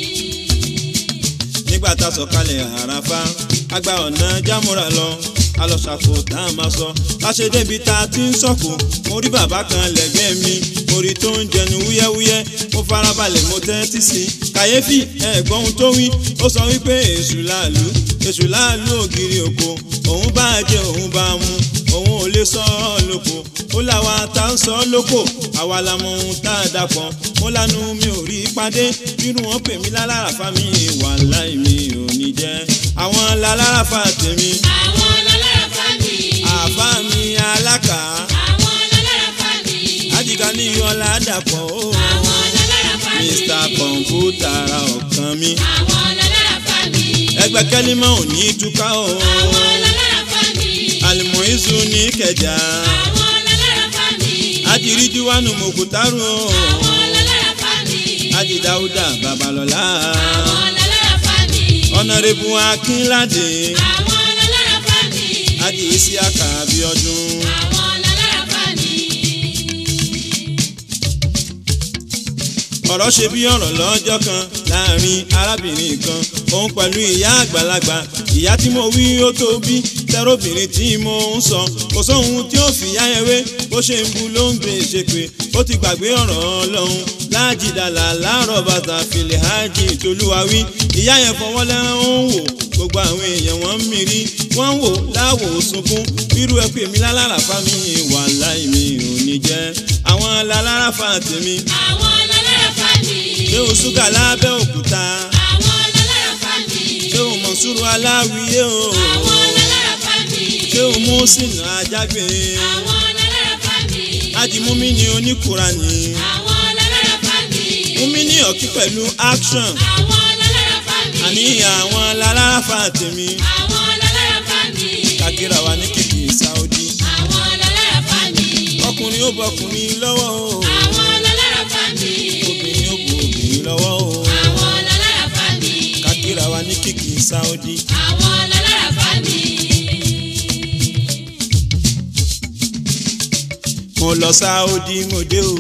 nígbà tá a sọ̀kalẹ̀ àràfá àgbà ọ̀nà jámúra lọ alọ́sàkó tá a máa sọ láṣẹ débi tá a ti ń sọ̀kò mo rí bàbá kan lẹ́gbẹ̀ẹ́ mi mo rí tó ń jẹnu wúyẹ́wúyẹ́ mo farabalẹ̀ mo tẹ́tí sí i kàyéfì ẹ̀gbọ́n ohun tó wí ó sọ wípé èṣù láàlú èṣù láàlú ògiri òkò òun bá jẹ òun bá mu òun ò lè sọ ọ́ lóko ó láwa tá ń sọ ọ́ lóko àwa la mọ ohun tá a dàpọ̀ mo lanu mi ò rí pàdé bínú wọn pè mí lálára fa mi wàláì mi ò ní jẹ́ àwọn lálára fa tèmi Àwọn lálára fà mí. àbá mi alákà Àwọn lálára fà mí. àjìká ní ọlá dàpọ̀ ó Àwọn lálára fà mí. mr kọ̀ǹpútà ra ọ̀kan mi Àwọn lálára fà mí. ẹgbẹ́ kẹ́límọ̀ ò ní túká o Àwọn lálára fà mí. àlùmọ̀ ìṣù ní kẹjà Àwọn lálára fà mí. àdìrídìwánu mòkútàrú o Àwọn lálára fà mí. àdìdáúdà babalọ́lá Àwọn lálára fà mí. ọ̀nàrẹ́bù akínládé Àwọn lálára fà mí. àdì ìsíàkà abíọ́dún. Àwọn lálára fà mí. ọ̀rọ̀ ṣe bí ọ̀rọ̀ lọ́jọ́ kan láàrin arábìnrin kan òun pẹ̀lú ìyá àgbàlagbà ìyá tí mo wí ó tó bí tẹ́rọ̀bìnrin tí mo ń sọ kò sóhun tí ó fìyà yẹn wé bó ṣe ń bu ló ń gbé ṣe pé ó ti gbàgbé ọ̀rọ̀ ọlọ́run láàjìdàlà láàrọ̀ bàtà fìlẹ̀ hajj tolúwawí ìyá yẹn fọwọ́ lẹ́rán ó ń wò gbogbo àwọn èèyàn wọ́n ń mìírí wọ́n ń wò láwò sunkún irú ẹ pè mí lálára fa mi wàláì mi ò ní jẹ́ àwọn lálára fa tèmi Àwọn lálára fà mí. ṣé o ṣúgà lábẹ́ òkúta Àwọn lálára fà mí. ṣé o mọ̀ sùúrù aláwìyé o Àwọn lálára mùsùlùmí ajágbe àwọn lálára fámi. ajimumi ni oníkùránì àwọn lálára fámi. mumi ní ọ̀kí pẹ̀lú action àwọn lálára fámi. àní àwọn lálára tèmi àwọn lálára fámi. kàkírà wa ní kìkì Saudi àwọn lálára fámi. ọkùnrin ó bọkùnrin lọ́wọ́ o àwọn lálára fámi. obìnrin ó bọ obìnrin lọ́wọ́ o àwọn lálára fámi. kàkírà wa ní kìkì Saudi. àwọn lálára fámi. mo lọ Saudi mo dé o.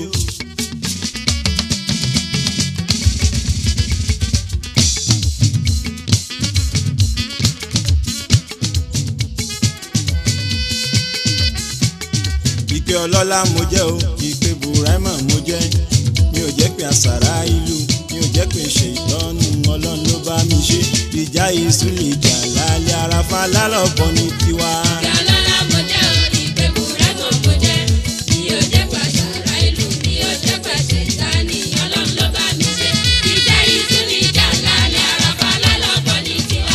ìpè ọlọ́lá mo jẹ́ o ìpè burama mo jẹ́ mi ò jẹ́ pé àṣàrà ìlú mi ò jẹ́ pé ṣe ìtọ́nu ọlọ́run ló bá mi ṣe ìjà ìsúlẹ̀ ìjà lálẹ́ àràfà lálọ́bọ̀ ní tiwa. Ìyálọ́lá mo jẹ́ orí pé bùrẹ́mọ̀ mo jẹ́. Mi ò jẹ́ pàṣàrà ìlú, mi ò jẹ́ pàṣẹ ìtaní. Ọlọ́run ló bá mi ṣe. Ìjà ìtú ni ìjà lálẹ́ àràfà lálọ́bọ̀ ní tiwa.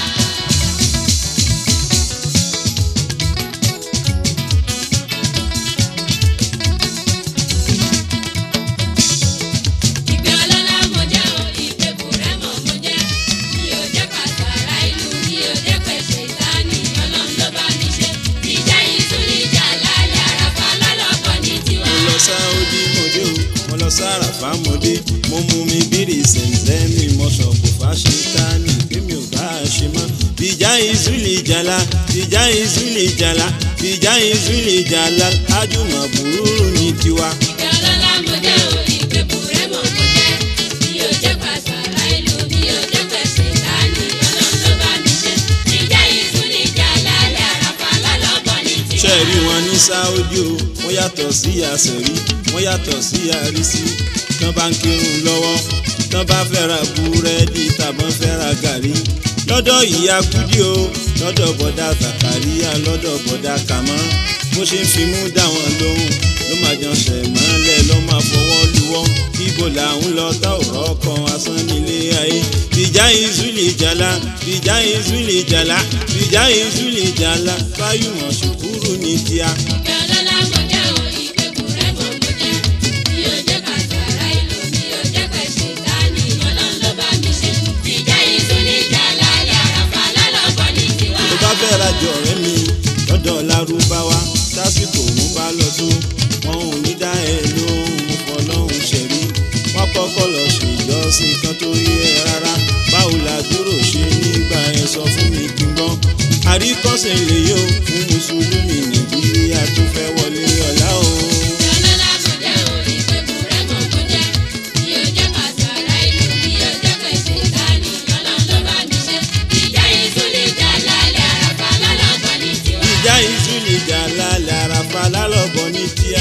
Ìpè ọlọ́lá mo jẹ́ o, ìpè bùrẹ́mọ̀ mo jẹ́. Mi ò jẹ́ pàṣàrà ìlú, mi ò jẹ́ pẹ̀ṣẹ̀ ìtaní. Ọlọ́run ló bá mi ṣe. Ìjà ìtú ni ìjà lálẹ́ àràfà lálọ́bọ̀ ní tiwa. mo lọ sáódì mo dé o mo lọ sáràfà mo dé mo mú mi bírì sẹ̀ǹsẹ̀mì mo sọ kò fà ṣe ká ní kémi ò bá a ṣe mọ́. bìjà ìzúlì jàlá bìjà ìzúlì jàlá bìjà ìzúlì jàlá ájùmọ̀ búrúrú ní tiwa. Ìpè ọlọ́lá mo jẹ́ o, ìpè bùrẹ́mọ̀ mo jẹ́. Mi ò jẹ́ pàṣàrà ìlú, mi ò jẹ́ pẹ̀ṣẹ̀ ìtaní. Ọlọ́run ló bá mi ṣe. Ìjà ìtú ni ìjà lálẹ́ àràfà lálọ́bọ̀ ní tiwa. ṣe rí wọn ní sáódì o wọ́n yàtọ̀ sí àṣẹrí wọ́n yàtọ̀ sí àrísí tán bá ń kírun lọ́wọ́ tán bá fẹ́ ra búrẹ́dì tàbọn fẹ́ ra gàrí lọ́dọ̀ ìyá kúdí o lọ́dọ̀ bọ̀dá Zakaria lọ́dọ̀ bọ̀dá kàmọ́ bó ṣe ń fimú dá wọn lóhùn ló máa jọ ṣẹ̀ mọ́lẹ̀ ló máa fọwọ́ luwọ́ ibo làwọn lọ tá ọ̀rọ̀ kan asán nílé ayé ìjà ìzúlì jàlá ìjà ìzúlì jàlá ìjà ìzúlì jàlá fáyùmọ̀ ṣùkúrù ní tíá. Ìpè ọlọ́lá mo jẹ́ o, ìpè bùrẹ́mọ̀ mo jẹ́. Mi ò jẹ́ pàṣàrà ìlú, mi ò jẹ́ pẹ̀ṣẹ̀ ìtaní. Ọlọ́run ló bá mi ṣe. Ìjà ìtú ni ìjà lálẹ́ àràfà lálọ́bọ̀ ní tiwa. tó bá fẹ́ rajọ ọ̀rẹ́ mi lọ́dọ̀ lárúbáwá tásìkò òun bá lọ tó wọn ò ní dá ẹ lóhùn fọlọ́hún ṣẹ̀rí wọn kọ́kọ́ lọ ṣèjọ́sìn kan tó yé ẹ rárá báwo la dúró ṣe nígbà ẹ sọ fún mi kí n gbọ́ àríkọ́sẹ̀ lè yóò fún mùsùlùmí nàìjíríà tó fẹ́ wọlé ọ̀la o. Ìpè ọlọ́lá mo jẹ́ o, ìpè bùrẹ́mọ̀ mo jẹ́. Mi ò jẹ́ pàṣàrà ìlú, mi ò jẹ́ pẹ̀ṣẹ̀ ìtaní. Ọlọ́run ló bá mi ṣe. Ìjà ìtú ni ìjà lálẹ́ àràfà lálọ́bọ̀ ní tiwa. ìjà ìzúlì jà lálẹ́ àràfà lálọ́bọ̀ ní tíá.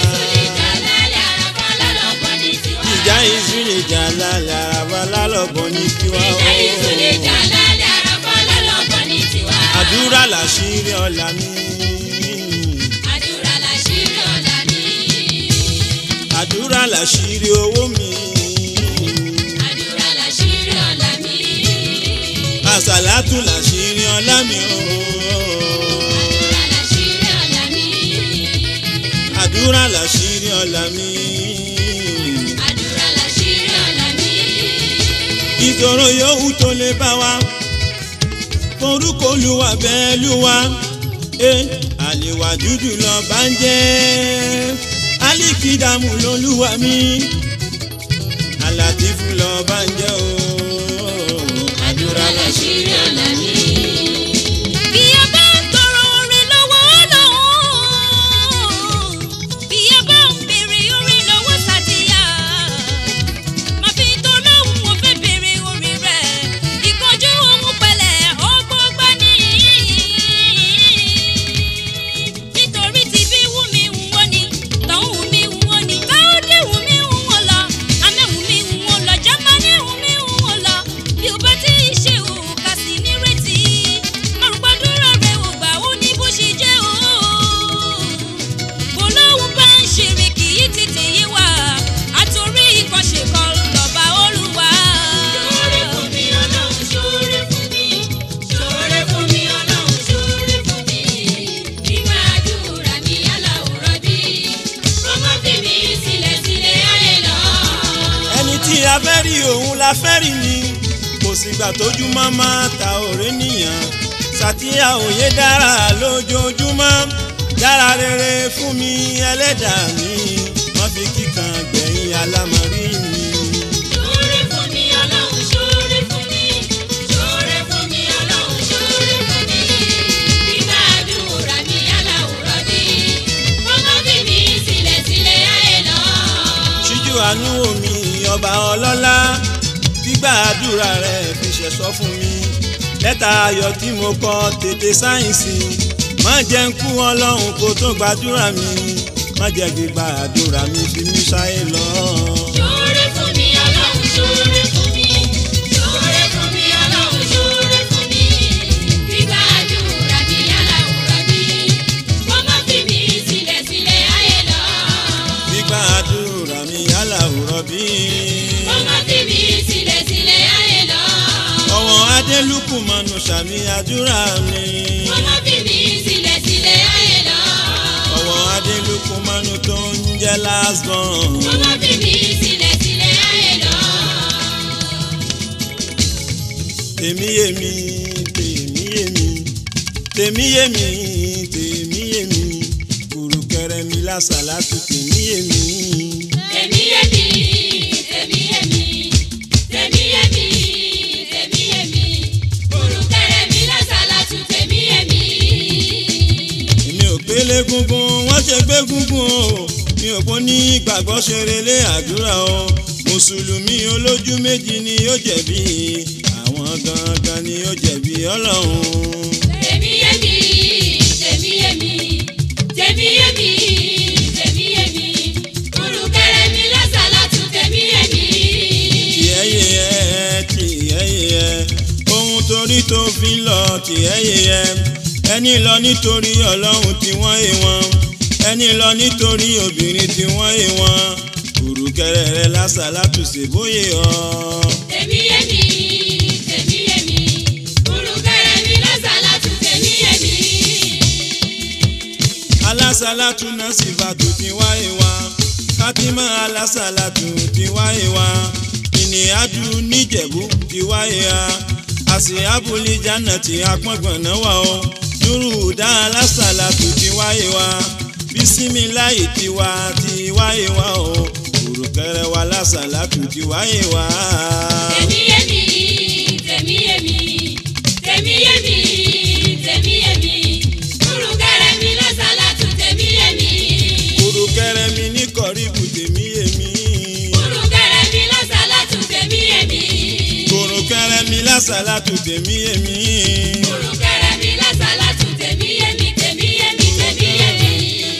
Ìjà ìtú ni ìjà lálẹ́ àràfà lálọ́bọ̀ ní tiwa. ìjà ìzúlì jà lálẹ́ àràfà lálọ́bọ̀ ní tíá. Ìjà ìtú ni ìjà lálẹ́ àràfà lálọ́bọ̀ ní tiwa. àdúrà làṣírí ọ̀la mi. Àdúrà làṣírí ọ̀la mi. àdúrà làṣírí owó mi. Àdúrà làṣírí ọ̀la mi. àsàlátù làṣírí ọ̀la mi o. Àdúrà làṣírí ọ̀la mi. àdúrà làṣírí ọ̀la mi. Àdúrà làṣírí ọ̀la mi. ìṣòro yòówù tó lè bá wa. forúkọ olúwa bẹ́ẹ̀ lúwa. Eh, àlèwà dúdú lọ bá ń jẹ́. alikidamu lolúwa mi. alátìfù lọ bá ń jẹ́ o. Àdúrà làṣírí ọ̀la mi. Bí ẹ bá ń tọrọ oore lọ́wọ́ Ọlọ́run, bí ẹ bá ń béèrè oore lọ́wọ́ Sàdíyà, màá fi tó lóhùn mo fẹ́ béèrè oore rẹ̀. Ìkánjú ohun pẹ̀lẹ́ ọgbọ́n gbá ní. Nítorí tí bí wù mí wù wọ́n ni, tọ̀hún wù mí wù wọ́n ni, káódé wù mí wù wọ́n lọ, amẹ́ wù mí wù wọ́n lọ, jámánì wù mí òun la fẹ́ rí ni kò sígbà tójú mọ́mọ́ ta òré nìyàn sàtìyà òye dára lójoojúmọ́ dára rere fún mi ẹlẹ́dàá mi wọ́n fi kíkan gbẹ̀yìn alámọ̀rí mi. Ṣoore fún mi Ọlọ́run ṣoore fún mi. Ṣoore fún mi Ọlọ́run ṣoore fún mi. Gbígbà àdúrà mi aláwùrọ̀ bí. Kọ́mọ́ fi mi sílẹ̀ sílẹ̀ ayé lọ. ṣíjú àánú omi ọba ọlọ́lá gbígbà àdúrà rẹ̀ fi ṣẹ̀ṣọ́ fún mi lẹ́tà ayọ̀ tí mo kọ tètè sáyẹ̀nsì má jẹ́ ń kú ọlọ́run kó tó gbàdúrà mi má jẹ́ gbígbà àdúrà mi fi mí ṣáyé lọ. Ṣoore fún mi Ọlọ́run ṣoore fún mi. Ṣoore fún mi Ọlọ́run ṣoore fún mi. Gbígbà àdúrà mi aláwùrọ̀ bí. Kọ́mọ́ fi mi sílẹ̀ sílẹ̀ ayé lọ. gbígbà àdúrà mi yálà òrọ̀ bí. Kọ́mọ́ fi mi sílẹ̀ sílẹ̀ ayé lọ. ọ̀wọ́n adélùkù mọ̀nù sàmì àdúrà mi. Kọ́mọ́ fi mi sílẹ̀ sílẹ̀ ayé lọ. ọ̀wọ́n adélùkù mọ̀nù tó ń jẹ́ last born. Kọ́mọ́ fi mi sílẹ̀ sílẹ̀ ayé lọ. tèmi yémi tèmi yémi tèmi yémi tèmi yémi kùrùkẹrẹ mi lásàlátù tèmi yémi. Tèmi yé mi, tèmi yé mi, tèmi yé mi, tèmi yé mi. Kùrùkẹrẹ mi lásàlátù tèmi yé mi. èmi ò pélé gungun wọ́n ṣe gbé gungun o mi ò pọ́n ní ìgbàgbọ́ ṣeré lé àdúrà o mùsùlùmí olójú méjì ni yóò jẹ̀bi àwọn gangan ni yóò jẹ̀bi ọlọ́run. Tèmi yé mi, tèmi yé mi, tèmi yé mi, tèmi yé mi. Kùrùkẹrẹ mi lásàlátù tèmi yé mi. tìẹ́ yé ẹ tìẹ́ yé ẹ ohun torí tó fi lọ tìẹ́ yé ẹ ẹni lọ nítorí ọlọ́run tí wọ́n yé wọn ẹni lọ nítorí obìnrin tí wọ́n yé wọn kùrùkẹrẹ rẹ lásàlátù ṣèbóyè ọ. Tèmi yé mi, tèmi yé mi. Kùrùkẹrẹ mi lásàlátù tèmi yé mi. alásàlátù náà sì bàtò tí wáyé wá kátímà alásàlátù tí wáyé wá ìníyàdù níjẹ̀bú tí wáyé wá àsì abúlé jánà tí apọ́ngbọ̀n náà wà ó nùrùdá alásàlátù tí wáyé wá bísímìláì tiwa tí wáyé wá ó kùrùkẹrẹ wa alásàlátù tí wáyé wá. Tèmi yé mi, tèmi yé mi, tèmi yé mi, tèmi yé mi. Kùrùkẹrẹ mi lásàlátù tèmi yé mi. kùrùkẹrẹ mi ní kọ̀ríbù tèmi yèmí. Kùrùkẹrẹ mi lásàlátù tèmi yé mi. kùrùkẹrẹ mi lásàlátù tèmi yèmí. Kùrùkẹrẹ mi lásàlátù tèmi yé mi, tèmi yé mi, tèmi yé mi.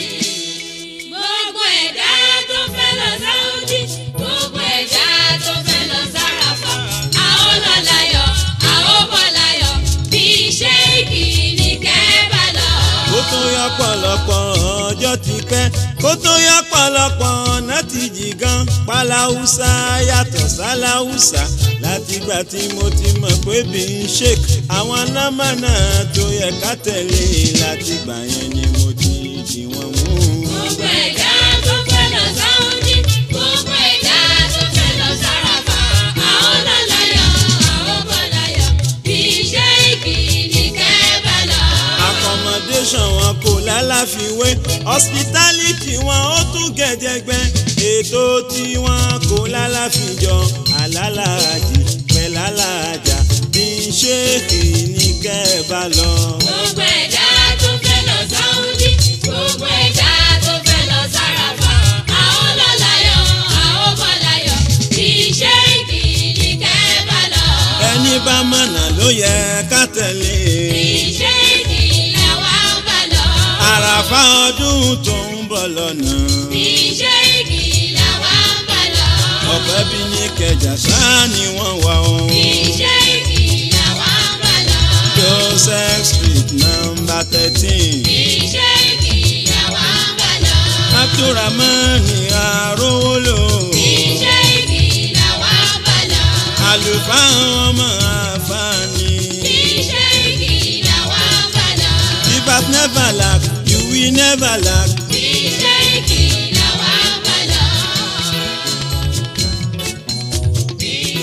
Gbogbo ẹ̀dá tó fẹ́ lọ Sáúdí, gbogbo ẹ̀dá tó fẹ́ lọ Sáràfà, a ó lọ láyọ̀, a ó bọ̀ láyọ̀, bí ṣéèkì ní kẹ́ẹ́bà lọ. kó tó yá pọ̀lọpọ̀ ọjọ́ ti pẹ́ kó tó yá pọ̀lọpọ̀ ọ̀nà ti jì gan paláhùsá yàtọ̀ sáláhùsá látìgbà tí mo ti mọ̀ pé bí n ṣe àwọn nọ́mbà náà tó yẹ ká tẹ̀lé látìgbà yẹn ni mo ti dì wọ́n mú. Gbogbo ẹ̀dá tó fẹ́ lọ Sáúdí, gbogbo ẹ̀dá tó fẹ́ lọ Sáràfà, a ó lọ láyọ̀, a ó bọ̀ láyọ̀, bí ṣéèkì ní kẹ́ẹ́bà lọ. accommodation wọn kò lálàfiwé hospitality wọn ó tún gẹ̀jẹ̀gbẹ́ ètò tí wọn kò lálàfijọ alálàájì pẹ̀lálàájà bí ṣéèkì ní kẹ́ẹ̀bá lọ. Gbogbo ẹ̀dá tó fẹ́ lọ Sáúdí, gbogbo ẹ̀dá tó fẹ́ lọ Sáràfà, a ó lọ láyọ̀, a ó bọ̀ láyọ̀, bí ṣéèkì ní kẹ́ẹ́bà lọ. ẹni bá mọ̀nà ló yẹ ká tẹ̀lé. Bí ṣéèkì làwa ń bà lọ. àràfà ọdún tó ń bọ̀ lọ́nà. Bí ṣéèkì làwa ń bà lọ. ọ̀pẹ bí ní kẹjà ṣáá ni wọ́n wà ó. Bí ṣéèkì làwa ń bà lọ. joseph street number thirteen. Bí ṣéèkì làwa ń bà lọ. abdulrahman arówólò. Bí ṣéèkì làwa ń bà lọ. àlùfáà ọmọ àfààní. Bí ṣéèkì làwa ń bà lọ. if I never lack you will never lack. Bí ṣéèkì làwa ń bà lọ. Bí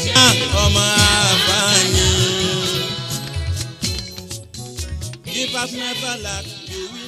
have never lack you will